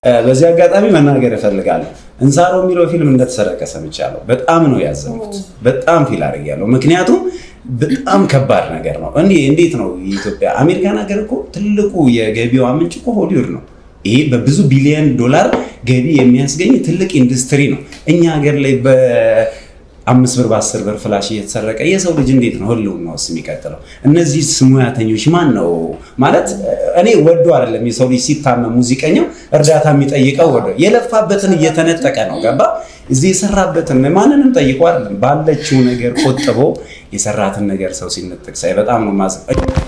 በዚህ አጋጣሚ መናገር እፈልጋለሁ። እንሳሮ የሚለው ፊልም እንደተሰረቀ ሰምቻለሁ። በጣም ነው ያዘንኩት። በጣም ፊል አድርጌያለሁ። ምክንያቱም በጣም ከባድ ነገር ነው። እንዴ እንዴት ነው የኢትዮጵያ አሜሪካን ሀገር እኮ ትልቁ የገቢዋ ምንጭ እኮ ሆሊውድ ነው። ይሄ በብዙ ቢሊዮን ዶላር ገቢ የሚያስገኝ ትልቅ ኢንዱስትሪ ነው። እኛ ሀገር ላይ በአምስት ብር በአስር ብር ፍላሽ እየተሰረቀ የሰው ልጅ እንዴት ነው ህልውና ውስጥ የሚቀጥለው? እነዚህ ሙያተኞች ማን ነው ማለት እኔ ወዶ አይደለም የሰው ልጅ ሲታመም ሙዚቀኛው እርዳታ የሚጠይቀው ወዶ የለፋበትን እየተነጠቀ ነው። ገባ እዚህ የሰራበትን ማንንም ጠይቆ አይደለም ባለችው ነገር ቆጥቦ የሰራትን ነገር ሰው ሲነጥቅ ሳይ በጣም ነው ማዝ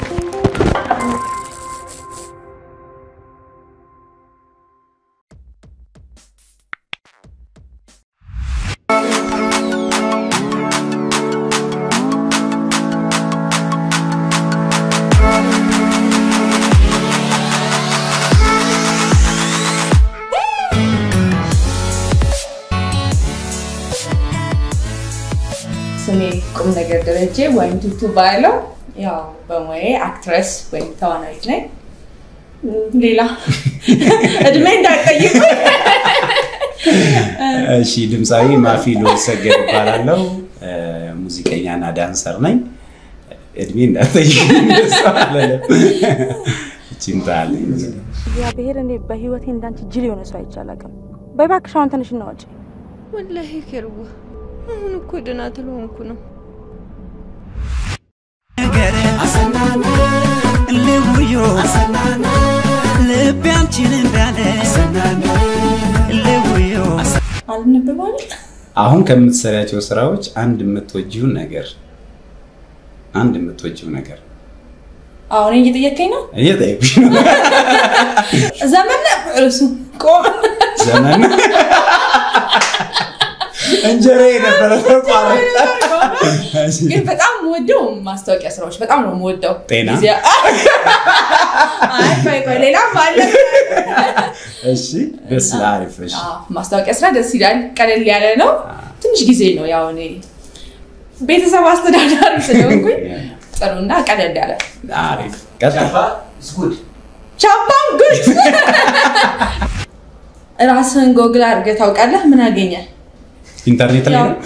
ስሜ ቁም ነገር ደረጀ ወይም ቱቱ ባለው ያው በሙያዬ አክትረስ ወይም ተዋናዊት ነኝ። ሌላ እድሜ እንዳትጠይቁ። እሺ፣ ድምፃዊ ማፊ ልወሰገድ እባላለሁ። ሙዚቀኛና ዳንሰር ነኝ። እድሜ እንዳትጠይቁ ችንታለኝ እግዚአብሔር እኔ በህይወቴ እንዳንቺ ጅል የሆነ ሰው አይቼ አላውቅም። በይ እባክሽ አሁን ተነሽ እና ውጪ። ወላሂ ኬርዋ አሁን እኮ ደህና ትልሆንኩ ነው። ልውዮ ልቤ አንቺንም ያለ ልውዮ አልነበባል አሁን ከምትሰሪያቸው ስራዎች አንድ የምትወጂውን ነገር አንድ የምትወጂው ነገር አሁን እየጠየቀኝ ነው። እየጠየኩሽ ነው። ዘመን እርሱ ቆም ዘመን እንጀራ የነበረ ተቋረጠ። ግን በጣም የምወደው ማስታወቂያ ስራዎች በጣም ነው የምወደው። ጤና? ጊዜ- አይ ቆይ ቆይ ሌላም አለ። እሺ ደስ አሪፍ። እሺ አዎ፣ ማስታወቂያ ስራ ደስ ይላል። ቀለል ያለ ነው። ትንሽ ጊዜ ነው ያው እኔ ቤተሰብ አስተዳዳሪ ስለሆንኩኝ ጥሩና ቀለል ያለ አሪፍ ቀጥል። ቻፓን ጉድ ራስህን ጎግል አድርገህ ታውቃለህ? ምን አገኘ? ኢንተርኔት ላይ ያው ነው?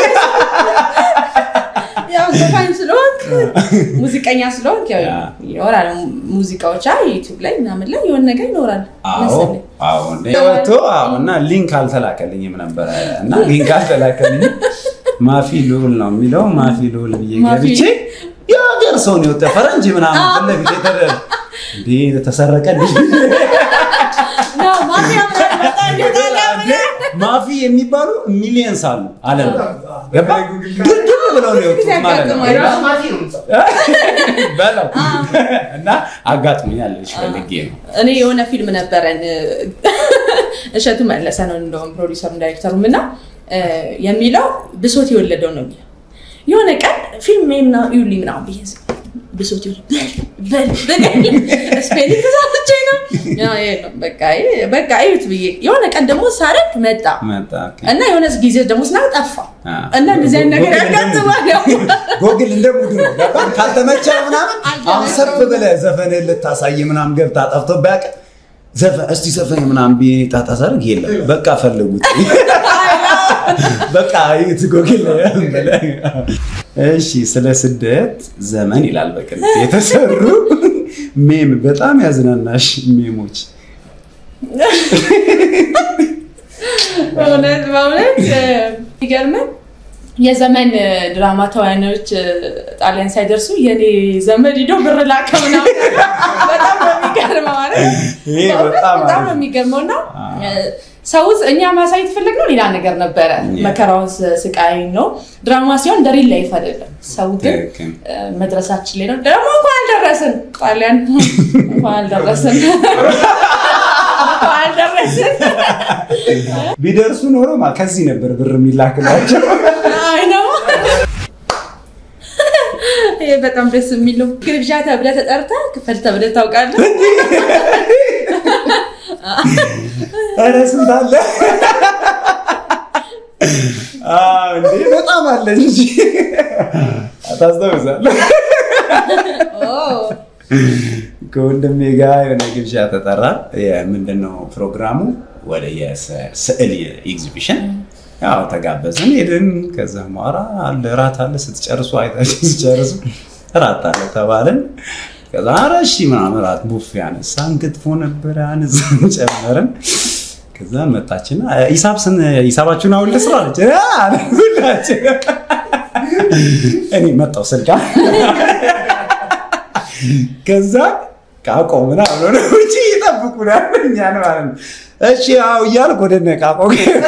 ያው ዘፋኝ ስለሆንክ ሙዚቀኛ ስለሆንክ ያው ያ። ይኖራል ሙዚቃዎች አይ ዩቲዩብ ላይ ምናምን ላይ የሆነ ነገር ይኖራል አዎ መሰለኝ። አዎ እንደ ወጥቶ አዎ እና ሊንክ አልተላከልኝም ነበረ እና ሊንክ አልተላከልኝም ማፊ ልዑል ነው የሚለው ማፊ ልዑል ብዬ ማፊ። ገብቼ የሀገር ሰውን የወጣ ፈረንጅ ምናምን ፊት ለፊት የተደ እንዴ ተሰረቀ ልጅ ነው ማፊያ ምናምን በጣም ይወጣል እንዴ ማፊ የሚባሉ ሚሊየንስ አሉ አለም ገባ ግድም ብለው ነው የወጡት ማለት ነው በለው እና አጋጥሞኛል ልጅ ፈልጌ ነው እኔ የሆነ ፊልም ነበረን እሸቱ መለሰ ነው እንደውም ፕሮዲሰሩም ዳይሬክተሩም እና እ፣ የሚለው ብሶት የወለደው ነው የሚለው የሆነ ቀን ፊልም ምና ይውልኝ ምናምን ብዬ ስል ብሶት የወለደው በል በል በል ስፔሊንግ ተሳስቼ ነው ያው ይሄ ነው በቃ ይሄ- በቃ እዩት ብዬ የሆነ ቀን ደግሞ ሳረግ መጣ መጣ ኦኬ። እና የሆነ ጊዜ ደግሞ ስና ጠፋ አ። እና እንደዚህ አይነት ነገር ጎግል ያጋጥማል ያው ጎግል እንደ ሙድ ነው ገባ ካልተመቸ ምናምን አሁን ሰፍ ብለህ ዘፈንህን ልታሳይ ምናምን ገብታ ጠፍቶ ቢያውቅ ዘፈን እስቲ ዘፈን ምናምን ብዬ ጣጣ ሳደርግ የለም በቃ ፈልጉት በቃ ይት ጎግል ላይ ብለህ። እሺ ስለ ስደት ዘመን ይላል በቅርብ የተሰሩ ሜም በጣም ያዝናናሽ ሜሞች በእውነት በእውነት የሚገርመን የዘመን ድራማ ተዋናዮች ጣሊያን ሳይደርሱ የኔ ዘመድ ሂዶ ብር ላከ ምናምን በጣም ነው የሚገርመው ማለት ይሄ በእውነት በጣም በጣም ነው አሪፍ። የሚገርመው እና ሰው እኛ ማሳየት የፈለግነው ሌላ ነገር ነበረ መከራውን ስቃይ ነው ድራማ ሲሆን ደሪል ላይፍ አይደለም ሰው ግን ትክክል። እ፣ መድረሳችን ላይ ነው ደግሞ እንኳን አልደረስን ጣሊያን እንኳን አልደረስን እንኳን አልደረስን ቢደርሱ ኖሮ ማ- ከዚህ ነበር ብር የሚላክላቸው አይ ነው ይሄ በጣም ደስ የሚለው ግብዣ ተብለህ ተጠርተህ ክፈል ተብለህ ታውቃለህ? ኧረ ስንት አለ አዎ፣ እንዴ በጣም አለ እንጂ ታስታውሳለህ? ኦ፣ ከወንድሜ ጋር የሆነ ግብዣ ተጠራ። ምንድነው ፕሮግራሙ? ወደ የስዕል ኤግዚቢሽን ያው ተጋበዝን፣ ሄድን። ከዛም በኋላ አለ እራት አለ ስትጨርሱ አይታችሁ ስትጨርሱ እራት አለ ተባልን። ከዛ ኧረ እሺ ምናምን እራት ቡፌ አነሳን፣ ክትፎ ነበረ አነሳን፣ ጨመርን። ከዛ መጣችና ሂሳብ ስን ሂሳባችሁን አሁን ልስራ አለች። አ አለ ሁላችን እኔ መጣሁ ስልካ ከዛ ቃቆ ምናምን ሆነ ውጭ ይጠብቁናል እኛን ማለት ነው። እሺ ያው እያልኩ ወደ እነ ቃቆ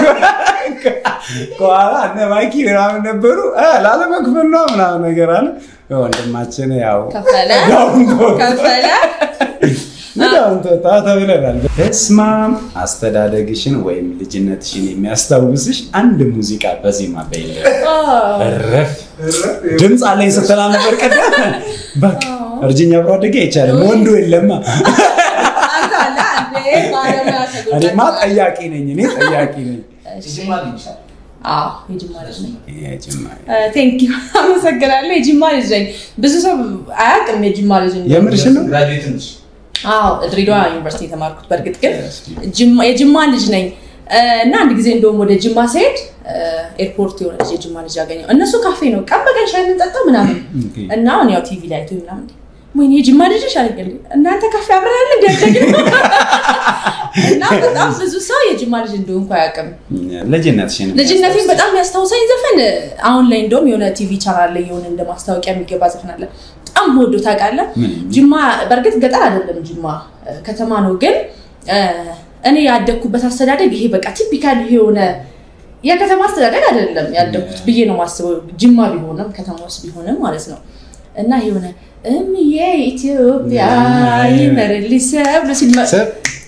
ከኋላ እነ ማይኪ ምናምን ነበሩ። እ ላለመክፈል ነው ምናምን ነገር አለ። ወንድማችን ያው ከፈለ ዳውን ተወጣ። ከፈለ ዳውን ተወጣ ተብለናል። እስማም አስተዳደግሽን ወይም ልጅነትሽን የሚያስታውስሽ አንድ ሙዚቃ በዜማ በይለ እረፍ ድምፅ አለኝ ስትላ ነበር ቀደም በቃ እርጅኛ አብሮ አደጌ አይቻልም ወንዱ የለማ አንተ አለ አንዴ ባለሙያ ተጎዳ እኔማ ጠያቂ ነኝ እኔ ጠያቂ ነኝ አዎ የጅማ ልጅ ነኝ የጅማ ቴንክ ዩ አመሰግናለሁ የጅማ ልጅ ነኝ ብዙ ሰው አያውቅም የጅማ ልጅ ነኝ የምርሽ ነው አዎ ድሬዳዋ ዩኒቨርሲቲ የተማርኩት በእርግጥ ግን ጅማ- የጅማ ልጅ ነኝ እ፣ እና አንድ ጊዜ እንደውም ወደ ጅማ ስሄድ እ፣ ኤርፖርት የሆነ ልጅ የጅማ ልጅ ያገኘው እነሱ ካፌ ነው ቀን በቀን ሻይ የምንጠጣው ምናምን እና አሁን ያው ቲቪ ላይ አይቶ ምናምን ወይኔ የጅማ ልጅ አለኝ እናንተ ካፌ አብረናል እንዲያደግን እና በጣም ብዙ ሰው የጅማ ልጅ እንደሆንኩ አያውቅም ልጅነትሽን ልጅነቴን በጣም የሚያስታውሰኝ ዘፈን አሁን ላይ እንደውም የሆነ ቲቪ ቻናል ላይ የሆነ እንደ ማስታወቂያ የሚገባ ዘፈን አለ። በጣም ወዶ ታውቃለህ። ምን? ጅማ በእርግጥ ገጠር አይደለም፣ ጅማ እ፣ ከተማ ነው። ግን እ፣ እኔ ያደግኩበት አስተዳደግ ይሄ በቃ ቲፒካል የሆነ የከተማ አስተዳደግ አይደለም ያደግኩት ብዬ ነው ማስበው። ጅማ ቢሆንም ከተማ ውስጥ ቢሆንም ማለት ነው እና የሆነ እምዬ ኢትዮጵያ ይመርልሽ ሰብሎ ሲል ሰብ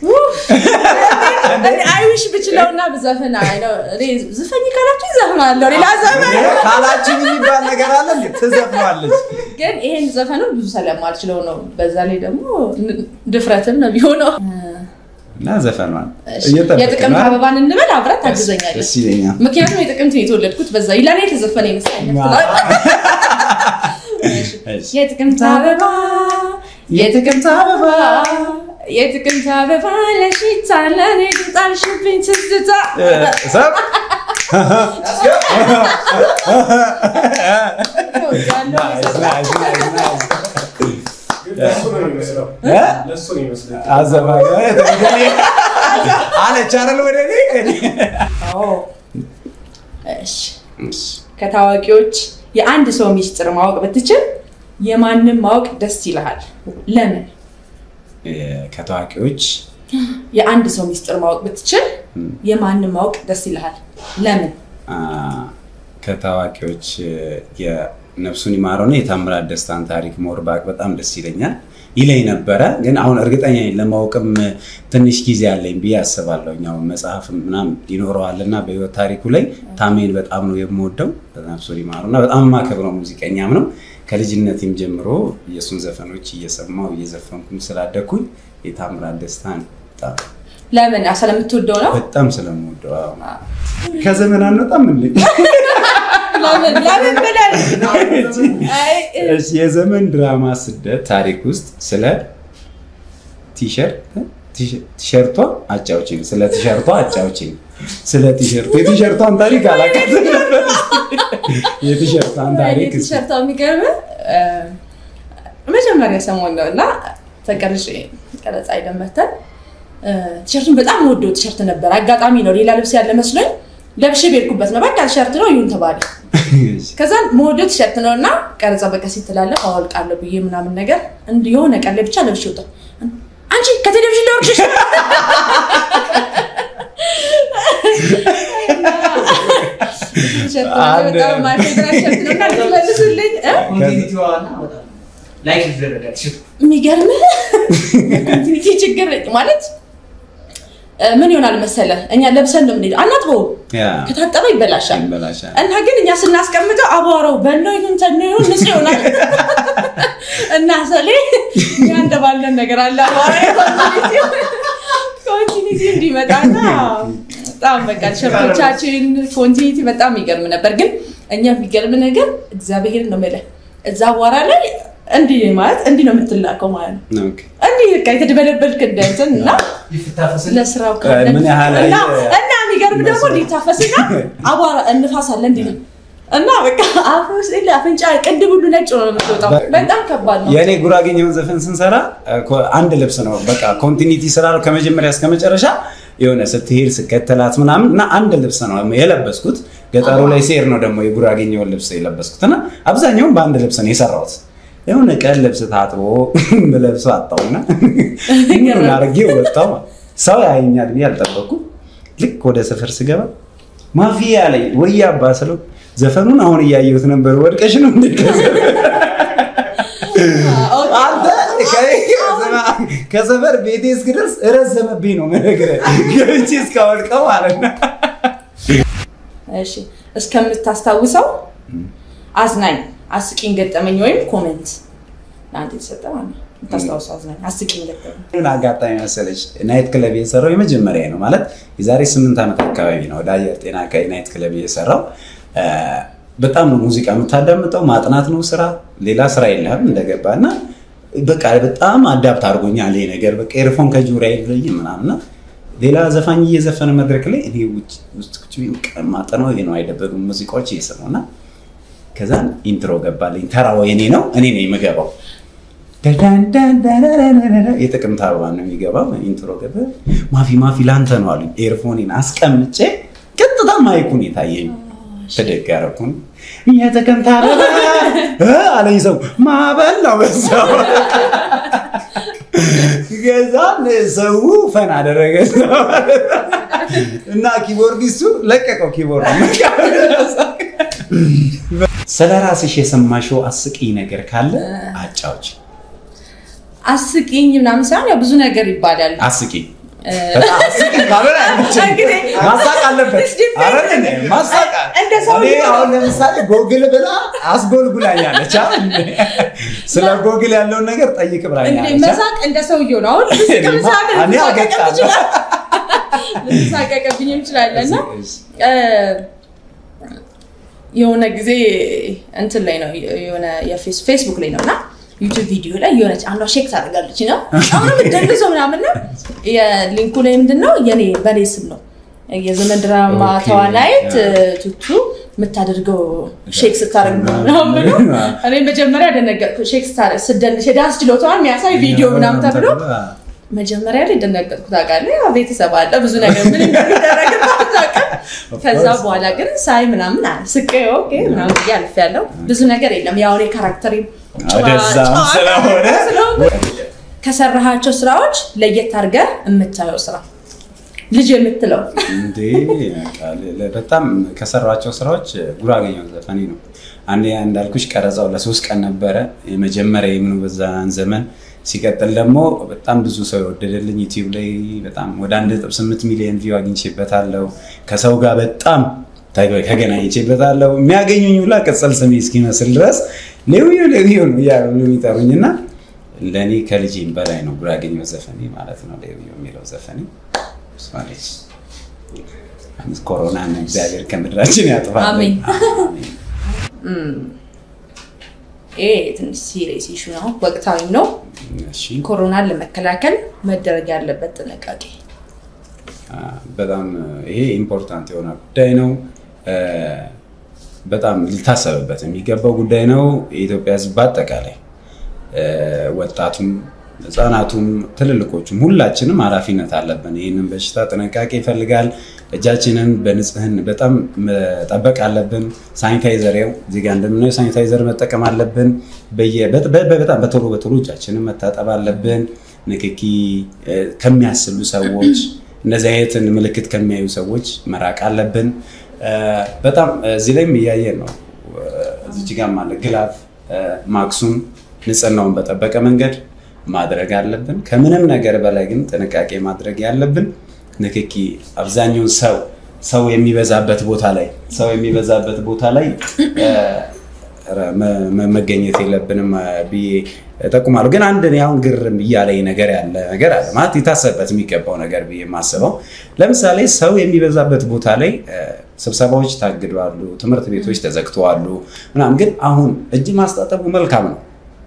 አይዊሽ ብችለውና ብዘፍን አይ ነው እኔ ዝፈኝ ካላችሁ ይዘፍናለሁ። ሌላ ዘፈን ካላችን የሚባል ነገር አለ እንዴ? ትዘፍኗለች ግን ይሄን ዘፈኑን ብዙ ስለማልችለው ነው። በዛ ላይ ደግሞ ን- ድፍረትም ነው የሚሆነው። እና ዘፈኗን እሺ፣ እየጠበቅን የጥቅምት ነው። አበባን እንበል አብረት ታግዘኛለች። ደስ ይለኛል። ምክንያቱም የጥቅምት ነው የተወለድኩት በዛ ለእኔ የተዘፈነ ይመስለኛል። እሺ። የጥቅምት አበባ የጥቅምት አበባ የጥቅምት አበባ ለሽታ ለእኔ ግጣልሽብኝ ትዝታ እ፣ ሰብ ናይስ፣ ናይስ፣ ናይስ፣ ናይስ። እ? አዘፋኝ ወደ እኔ አለች አይደል ወደ እኔ እሺ ከታዋቂዎች የአንድ ሰው ሚስጥር ማወቅ ብትችል የማንም ማወቅ ደስ ይልሃል። ለምን? እ፣ ከታዋቂዎች የአንድ ሰው ሚስጥር ማወቅ ብትችል የማንም ማወቅ ደስ ይልሃል። ለምን? አ፣ ከታዋቂዎች እ፣ የነፍሱን ይማረውና የታምራት ደስታን ታሪክ ሞር ባቅ በጣም ደስ ይለኛል ይለኝ ነበረ። ግን አሁን እርግጠኛ ነኝ ለማወቅም እ፣ ትንሽ ጊዜ አለኝ ብዬ አስባለሁ። ያው መጽሐፍ ምናምን ይኖረዋልና በህይወት ታሪኩ ላይ ታሜን በጣም ነው የምወደው። ነፍሱን ይማረውና በጣም የማከብረው ሙዚቀኛም ነው። ከልጅነቴም ጀምሮ የእሱን ዘፈኖች እየሰማው እየዘፈንኩም ስላደግኩኝ የታምራት ደስታን በጣም ለምን? ስለምትወደው ነው። በጣም ስለምወደው አዎ። ከዘመን አንወጣም እንዴ? ለምን? ለምን ብለን አይ፣ እሺ፣ የዘመን ድራማ ስደት ታሪክ ውስጥ ስለ ቲሸርት ቲሸርቷ አጫውችኝ፣ ስለ ቲሸርቷ አጫውችኝ፣ ስለ ቲሸርቱ የቲሸርቷን ታሪክ አላውቃትም ነበር። የቲሸርቷን ታሪክ እስኪ። ቲሸርቷ የሚገርምህ እ፣ መጀመሪያ ሰሞን ነው እና ተቀርጬ ቀረጻ ሄደን መተን እ፣ ቲሸርቱን በጣም ወደው ቲሸርት ነበር። አጋጣሚ ነው ሌላ ልብስ ያለ መስሎኝ ለብሼ ቤርኩበት ነው። በቃ ቲሸርት ነው ይሁን ተባለ። ከዛ መወደው ቲሸርት ነው እና ቀረጻ በቃ ሲተላለፍ አወልቃለሁ ብዬ ምናምን ነገር እንዲህ የሆነ ቀን ላይ ብቻ ለብሼ ወጣሁ። አንቺ ከቴሌቪዥን ላይ ወርቅሽ ቲሸርት ማለት አንድ- በጣም ማይ ፌቨራይት ቲሸርት ነው እና ልትመልሱልኝ እ? ላይክ ይደረጋል። የሚገርምህ ኮንቲኒቲ ችግር ማለት እ፣ ምን ይሆናል መሰለህ እኛ ለብሰን ነው የምንሄደው አናጥበውም ያ ከታጠበ ይበላሻል ይበላሻል። እና ግን እኛ ስናስቀምጠው አቧራው በኖ ይሁን ተኖ ይሁን ንጹህ ይሆናል እና ሰሌ እኛ እንደባለን ነገር አለ አቧራ ኮንቲኒቲ እንዲመጣና በጣም በቃ ቲሸርቶቻችን ኮንቲኒቲ በጣም ይገርም ነበር። ግን እኛ የሚገርም ነገር እግዚአብሔርን ነው የምልህ እዛ አቧራ ላይ እንዲህ ማለት እንዲህ ነው የምትላከው ማለት ነው። ኦኬ። እንዲህ በቃ የተደበለበልክ እንደ እንትን እና ለስራው ከሆነ ምን ያህል እና አየህ? እና የሚገርም ደግሞ እንዲታፈስና አቧራ እንፋስ አለ እንዲህ ነው እና በቃ አፍ ውስጥ የለ አፍንጫ ቅንድብ ሁሉ ነጭ ነው የምትወጣው። በጣም ከባድ ነው። የእኔ ጉራጌኛውን ዘፈን ስንሰራ እ፣ ኮ- አንድ ልብስ ነው በቃ ኮንቲኒቲ ስላለው ከመጀመሪያ እስከ መጨረሻ የሆነ ስትሄድ ስከተላት ምናምን እና አንድ ልብስ ነው የለበስኩት። ገጠሩ ላይ ሴር ነው ደግሞ የጉራጌኛውን ልብስ የለበስኩት እና አብዛኛውን በአንድ ልብስ ነው የሰራሁት። የሆነ ቀን ልብስ ታጥቦ ለብሶ አጣውና ምን አድርጌ ወጣው። ሰው ያየኛል ብዬ አልጠበኩም። ልክ ወደ ሰፈር ስገባ ማፊያ አለኝ ወይ አባ ስለው ዘፈኑን አሁን እያየሁት ነበር ወድቀሽ ነው እንደ አንተ ከ- ከሰፈር ቤቴ እስክደርስ ረዘመብኝ ነው የምነግርህ። ገብቼ እስካወልቀው ማለት ነው። እሺ እስከምታስታውሰው አዝናኝ አስቂኝ ገጠመኝ ወይም ኮመንት ለአንተ የተሰጠ ማለት ነው። የምታስታውሰው አዝናኝ አስቂኝ ገጠመኝ ምን አጋጣሚ መሰለች ናይት ክለብ የሰራው የመጀመሪያ ነው ማለት የዛሬ ስምንት ዓመት አካባቢ ነው ወደ አየር ጤና አካባቢ ናይት ክለብ የሰራው እ፣ በጣም ነው ሙዚቃ የምታዳምጠው ማጥናት ነው ስራ ሌላ ስራ የለህም እንደገባ እና በቃ በጣም አዳፕት አድርጎኛል ይሄ ነገር በቃ ኤርፎን ከጆሮዬ አይለይም ምናምን እና ሌላ ዘፋኝ እየዘፈነ መድረክ ላይ እኔ ውጭ ውስጥ ቁጭ ብዬ በቃ ማጠናው ይሄ ነው አይደበሩም ሙዚቃዎች እየሰማሁ እና ከዛ ኢንትሮ ገባልኝ ተራው የኔ ነው እኔ ነኝ የምገባው የጥቅምት አበባ ነው የሚገባው። ኢንትሮ ገባ። ማፊ ማፊ ላንተ ነው አሉኝ። ኤርፎኔን አስቀምጬ ቀጥታ ማይኩን የታየኝ ተደግ ያረኩን የጥቅምት አበባ እ አለኝ ሰው ማበል ነው በዛው ገዛን ሰው ፈን አደረገ እና ኪቦርዲስቱ ለቀቀው ኪቦርድ ስለ ራስሽ የሰማሽው አስቂኝ ነገር ካለ አጫዎች አስቂኝ ምናምን ሳይሆን ያው ብዙ ነገር ይባላል። አስቂኝ በጣም አስቂኝ ካልሆነ አይመቸኝም። እንግዲህ ማሳቅ አለበት It's different. አይደል እንዴ? ማሳቅ እንደ ሰው እኔ ሊሆን- አሁን ለምሳሌ ጎግል ብላ አስጎልጉላኛለች አይደል እንዴ? ስለ ጎግል ያለውን ነገር ጠይቅ እንግዲህ ብላኛለች መሳቅ እንደ ሰውየው ነው። አሁን እኔማ- ከምሳሌ እኔ አገጣለሁ። ልትሳቀቅብኝ ይችላል እና እ፣ የሆነ ጊዜ እንትን ላይ ነው የሆነ የፌስ- ፌስቡክ ላይ ነው እና ዩቱብ ቪዲዮ ላይ የሆነች አንዷ ሼክ ታደርጋለች ነው አሁንም ደንግዞ ምናምን ነው የሊንኩ ላይ ምንድን ነው የኔ በኔ ስም ነው የዘመን ድራማ ኦኬ፣ ተዋናይት ያ። እ፣ ቱቱ የምታደርገው ሼክ ስታደርግ ነው ምናምን ብሎ እኔ መጀመሪያ ደነገጥኩ ሼክ ስታደርግ ስደንሽ የዳንስ ችሎታዋን የሚያሳይ ቪዲዮ ምናምን ተብሎ መጀመሪያ ላይ ደነገጥኩ። ታውቃለህ፣ ያው ቤተሰብ አለ ብዙ ነገር ምን እንደሚደረግ አታውቅም። ከዛ course. በኋላ ግን ሳይ ምናምን ስቄ ኦኬ ምናምን ብዬ አልፌያለሁ። ብዙ ነገር የለም ያው እኔ ካራክተሪ ወደዛም ስለሆነ ከሰራሃቸው ስራዎች ለየት አድርገህ የምታየው ስራ ልጅ የምትለው እንዴ በቃ ለ- በጣም ከሰሯቸው ስራዎች ጉራጌኛው ዘፈኔ ነው። አንዴ እንዳልኩሽ ቀረጻው ለሶስት ቀን ነበረ የመጀመሪያ የምኑ በዛን ዘመን። ሲቀጥል ደግሞ በጣም ብዙ ሰው የወደደልኝ ዩቲዩብ ላይ በጣም ወደ አንድ ነጥብ ስምንት ሚሊዮን ቪው አግኝቼበታለሁ። ከሰው ጋር በጣም ተገ- ተገናኝቼበታለሁ። የሚያገኙኝ ሁላ ቅጽል ስሜ እስኪመስል ድረስ ሌዊዮ ሌዊዮ ነው እያሉ ነው የሚጠሩኝ እና ለእኔ ከልጄም በላይ ነው ጉራጌኛው ዘፈኔ ማለት ነው። ሌዊዮ የሚለው ዘፈኔ ስማለች ኮሮናን እግዚአብሔር ከምድራችን ያጥፋል። አሜን። ይሄ ትንሽ ሲሪየስ ኢሹ ነው፣ ወቅታዊም ነው። እሺ ኮሮናን ለመከላከል መደረግ ያለበት ጥንቃቄ አ፣ በጣም ይሄ ኢምፖርታንት የሆነ ጉዳይ ነው። እ፣ በጣም ሊታሰብበት የሚገባው ጉዳይ ነው። የኢትዮጵያ ሕዝብ በአጠቃላይ እ፣ ወጣቱም፣ ህፃናቱም፣ ትልልቆቹም ሁላችንም ኃላፊነት አለብን። ይህንን በሽታ ጥንቃቄ ይፈልጋል። እጃችንን በንጽህን በጣም መጠበቅ አለብን። ሳኒታይዘር ያው እዚህ ጋር እንደምናየው ሳኒታይዘር መጠቀም አለብን። በየ- በ- በ- በጣም በቶሎ በቶሎ እጃችንን መታጠብ አለብን። ንክኪ እ፣ ከሚያስሉ ሰዎች እንደዚህ አይነትን ምልክት ከሚያዩ ሰዎች መራቅ አለብን። እ፣ በጣም እዚህ ላይም እያየን ነው። እዚች ጋር አለ ግላፍ እ፣ ማክሱን ንጽህናውን በጠበቀ መንገድ ማድረግ አለብን። ከምንም ነገር በላይ ግን ጥንቃቄ ማድረግ ያለብን ንክኪ አብዛኛውን ሰው ሰው የሚበዛበት ቦታ ላይ ሰው የሚበዛበት ቦታ ላይ እ፣ መ- መ- መገኘት የለብንም እ፣ ብዬ እጠቁማለሁ። ግን አንድ እኔ አሁን ግርም እያለኝ ነገር ያለ ነገር አለ ማለት የታሰበበት የሚገባው ነገር ብዬ የማስበው ለምሳሌ ሰው የሚበዛበት ቦታ ላይ እ፣ ስብሰባዎች ታግደዋሉ፣ ትምህርት ቤቶች ተዘግተዋሉ ምናምን። ግን አሁን እጅ ማስታጠቡ መልካም ነው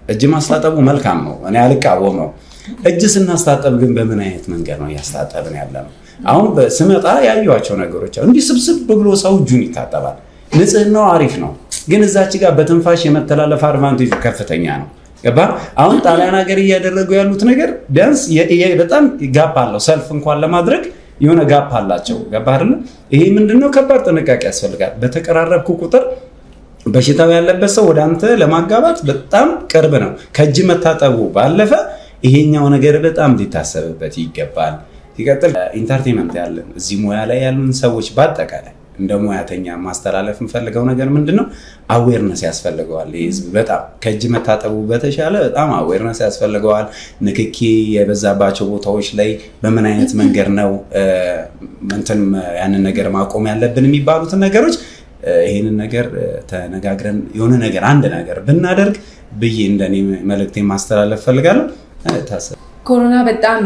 እጅ ማስታጠቡ መልካም ነው፣ እኔ አልቃወመው። እጅ ስናስታጠብ ግን በምን አይነት መንገድ ነው እያስታጠብን ያለ ነው? አሁን ስመጣ ያዩዋቸው ነገሮች አሉ። እንዲህ ስብስብ ብሎ ሰው እጁን ይታጠባል። ንጽህናው አሪፍ ነው፣ ግን እዛች ጋር በትንፋሽ የመተላለፍ አድቫንቴጁ ከፍተኛ ነው። ገባ? አሁን ጣሊያን ሀገር እያደረጉ ያሉት ነገር ቢያንስ በጣም ጋፕ አለው። ሰልፍ እንኳን ለማድረግ የሆነ ጋፕ አላቸው። ገባ አይደለ? ይሄ ምንድነው? ከባድ ጥንቃቄ ያስፈልጋል። በተቀራረብኩ ቁጥር በሽታው ያለበት ሰው ወደ አንተ ለማጋባት በጣም ቅርብ ነው። ከእጅ መታጠቡ ባለፈ ይሄኛው ነገር በጣም ሊታሰብበት ይገባል። ሲቀጥል ኢንተርቴንመንት ያለን እዚህ ሙያ ላይ ያሉን ሰዎች በአጠቃላይ እንደ ሙያተኛ ማስተላለፍ የምፈልገው ነገር ምንድን ነው? አዌርነስ ያስፈልገዋል። ይህ ህዝብ በጣም ከእጅ መታጠቡ በተሻለ በጣም አዌርነስ ያስፈልገዋል። ንክኪ የበዛባቸው ቦታዎች ላይ በምን አይነት መንገድ ነው እንትን ያንን ነገር ማቆም ያለብን የሚባሉትን ነገሮች ይህንን ነገር ተነጋግረን የሆነ ነገር አንድ ነገር ብናደርግ ብዬ እንደኔ መልእክቴ ማስተላለፍ ፈልጋለሁ። ታሰብ ኮሮና በጣም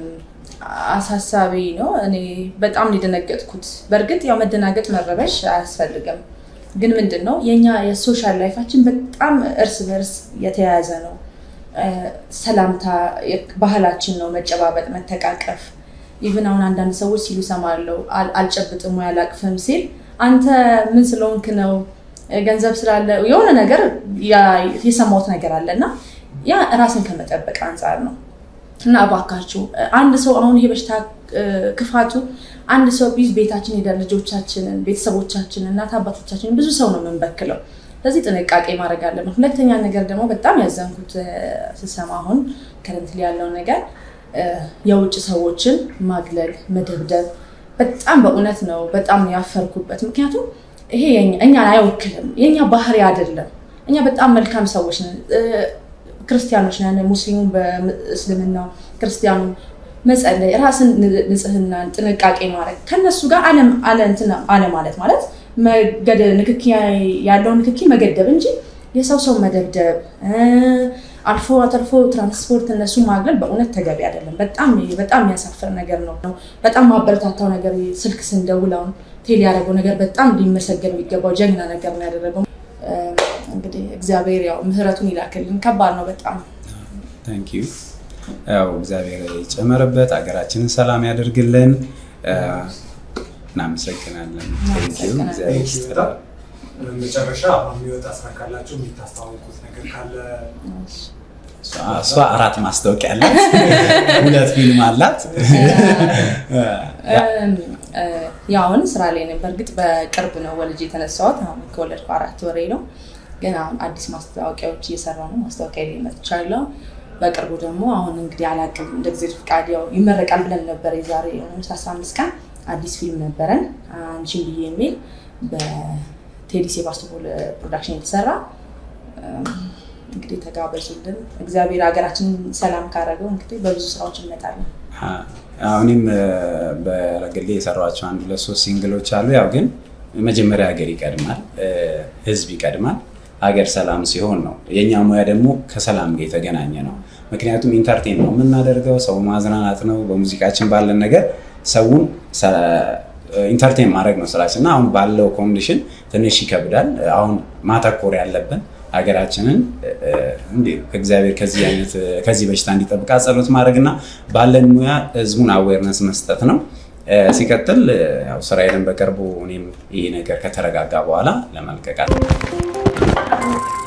አሳሳቢ ነው። እኔ በጣም የደነገጥኩት በእርግጥ ያው መደናገጥ መረበሽ አያስፈልግም። ግን ምንድን ነው የኛ የሶሻል ላይፋችን በጣም እርስ በርስ የተያያዘ ነው። ሰላምታ ባህላችን ነው፣ መጨባበጥ፣ መተቃቀፍ። ኢቭን አሁን አንዳንድ ሰዎች ሲሉ ሰማለው አልጨብጥም ወይ አላቅፍም ሲል አንተ ምን ስለሆንክ ነው ገንዘብ ስላለ የሆነ ነገር የሰማሁት ነገር አለ እና ያ ራስን ከመጠበቅ አንጻር ነው። እና እባካችሁ አንድ ሰው አሁን ይሄ በሽታ ክፋቱ አንድ ሰው ቢዝ ቤታችን ሄደ ልጆቻችንን፣ ቤተሰቦቻችንን፣ እናት አባቶቻችንን ብዙ ሰው ነው የምንበክለው። ስለዚህ ጥንቃቄ ማድረግ አለብን። ሁለተኛ ነገር ደግሞ በጣም ያዘንኩት ስሰማ አሁን ከረንት ላይ ያለው ነገር የውጭ ሰዎችን ማግለል፣ መደብደብ በጣም በእውነት ነው በጣም ያፈርኩበት። ምክንያቱም ይሄ እኛን አይወክልም፣ የኛ ባህሪ አይደለም። እኛ በጣም መልካም ሰዎች ነን። ክርስቲያኖች ነን። ሙስሊሙ በእስልምናው ክርስቲያኑ መጸለይ፣ ራስን ንጽህናን ጥንቃቄ ማድረግ ከነሱ ጋር አለ ማለት ማለት ንክኪ ያለው ንክኪ መገደብ እንጂ የሰው ሰው መደብደብ አልፎ አተርፎ ትራንስፖርት እነሱ ማግለል በእውነት ተገቢ አይደለም። በጣም በጣም የሚያሳፍር ነገር ነው። በጣም ማበረታታው ነገር ስልክ ስንደውል አሁን ቴሌ ያደረገው ነገር በጣም ሊመሰገን የሚገባው ጀግና ነገር ነው ያደረገው። እንግዲህ እግዚአብሔር ያው ምህረቱን ይላክልን። ከባድ ነው በጣም ታንክ ዩ። ያው እግዚአብሔር ይጨመርበት፣ ሀገራችንን ሰላም ያደርግልን። እናመሰግናለን። እግዚአብሔር ይስጥልን። መጨረሻ የሚወጣ ስራ ካላቸው የሚታስተዋውቁት ነገር ካለ እሷ አራት ማስታወቂያ አላት፣ ሁለት ፊልም አላት። ያው አሁን ስራ ላይ ነኝ። በእርግጥ በቅርብ ነው ወልጅ የተነሳሁት። አሁን ከወለድኩ አራት ወሬ ነው። ግን አሁን አዲስ ማስታወቂያዎች እየሰራ ነው። ማስታወቂያ ላይ መጥቻለሁ። በቅርቡ ደግሞ አሁን እንግዲህ አላቅም እንደ ጊዜ ፍቃድ ያው ይመረቃል ብለን ነበር። የዛሬ አስራ አምስት ቀን አዲስ ፊልም ነበረን አንቺን ብዬ የሚል በቴዲ ሴባስቶፖል ፕሮዳክሽን የተሰራ እንግዲህ ተጋበዙልን። እግዚአብሔር ሀገራችንን ሰላም ካደረገው እንግዲህ በብዙ ስራዎች እንመጣለን። አሁንም በግሌ የሰሯቸው አንድ ሁለት ሶስት ሲንግሎች አሉ። ያው ግን መጀመሪያ ሀገር ይቀድማል፣ ህዝብ ይቀድማል። ሀገር ሰላም ሲሆን ነው። የእኛ ሙያ ደግሞ ከሰላም ጋር የተገናኘ ነው። ምክንያቱም ኢንተርቴን ነው የምናደርገው፣ ሰው ማዝናናት ነው። በሙዚቃችን ባለን ነገር ሰውን ኢንተርቴን ማድረግ ነው ስራችን እና አሁን ባለው ኮንዲሽን ትንሽ ይከብዳል። አሁን ማተኮር ያለብን ሀገራችንን እግዚአብሔር ከዚህ አይነት ከዚህ በሽታ እንዲጠብቃ ጸሎት ማድረግና ባለን ሙያ ህዝቡን አዌርነስ መስጠት ነው። ሲቀጥል ያው ስራዬን በቅርቡ እኔም ይሄ ነገር ከተረጋጋ በኋላ ለመልቀቃል